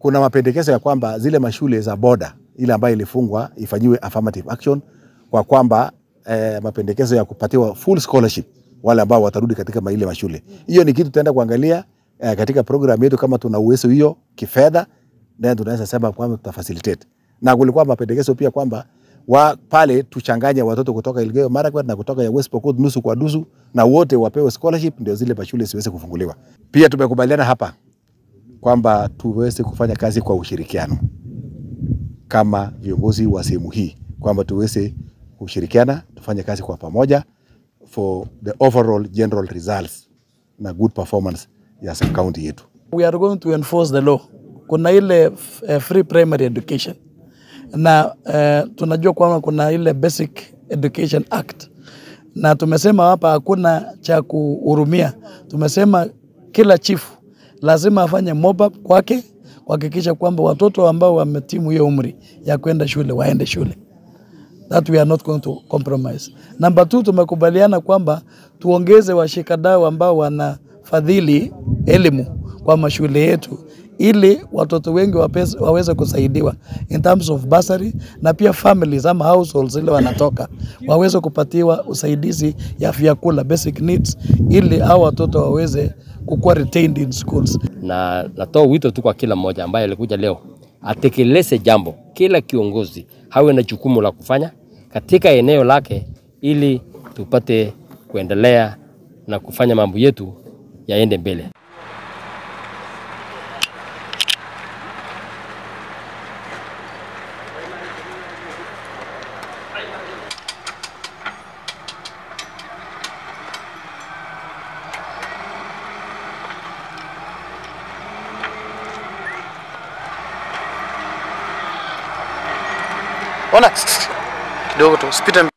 kuna mapendekezo ya kwamba zile mashule za boda ile ambayo ilifungwa ifanyiwe affirmative action kwa kwamba eh, mapendekezo ya kupatiwa full scholarship wale ambao watarudi katika ma- ile mashule. Hiyo ni kitu tutaenda kuangalia eh, katika program yetu kama tuna uwezo hiyo kifedha, then tunaweza sema kwamba tutafacilitate. Na kulikuwa mapendekezo pia kwamba wa pale tuchanganye watoto kutoka Elgeyo Marakwet na kutoka ya West Pokot nusu kwa nusu, na wote wapewe scholarship ndio zile mashule ziweze kufunguliwa. Pia tumekubaliana hapa kwamba tuweze kufanya kazi kwa ushirikiano kama viongozi wa sehemu hii, kwamba tuweze kushirikiana tufanye kazi kwa pamoja for the overall general results na good performance ya sub county yetu. we are going to enforce the law. Kuna ile uh, free primary education na uh, tunajua kwamba kuna ile basic education act, na tumesema hapa hakuna cha kuhurumia. Tumesema kila chifu lazima afanye mob up kwake kuhakikisha kwamba watoto ambao wametimu hiyo umri ya kwenda shule waende shule that we are not going to compromise. Number two, tumekubaliana kwamba tuongeze washikadau ambao wanafadhili elimu kwa mashule yetu ili watoto wengi wapes, waweze kusaidiwa in terms of bursary na pia families ama households ile wanatoka waweze kupatiwa usaidizi ya vyakula basic needs ili hao watoto waweze kukuwa retained in schools. na natoa wito tu kwa kila mmoja ambaye alikuja leo atekeleze jambo. Kila kiongozi hawe na jukumu la kufanya katika eneo lake, ili tupate kuendelea na kufanya mambo yetu yaende mbele. Ona kidogo tu, usipite mb-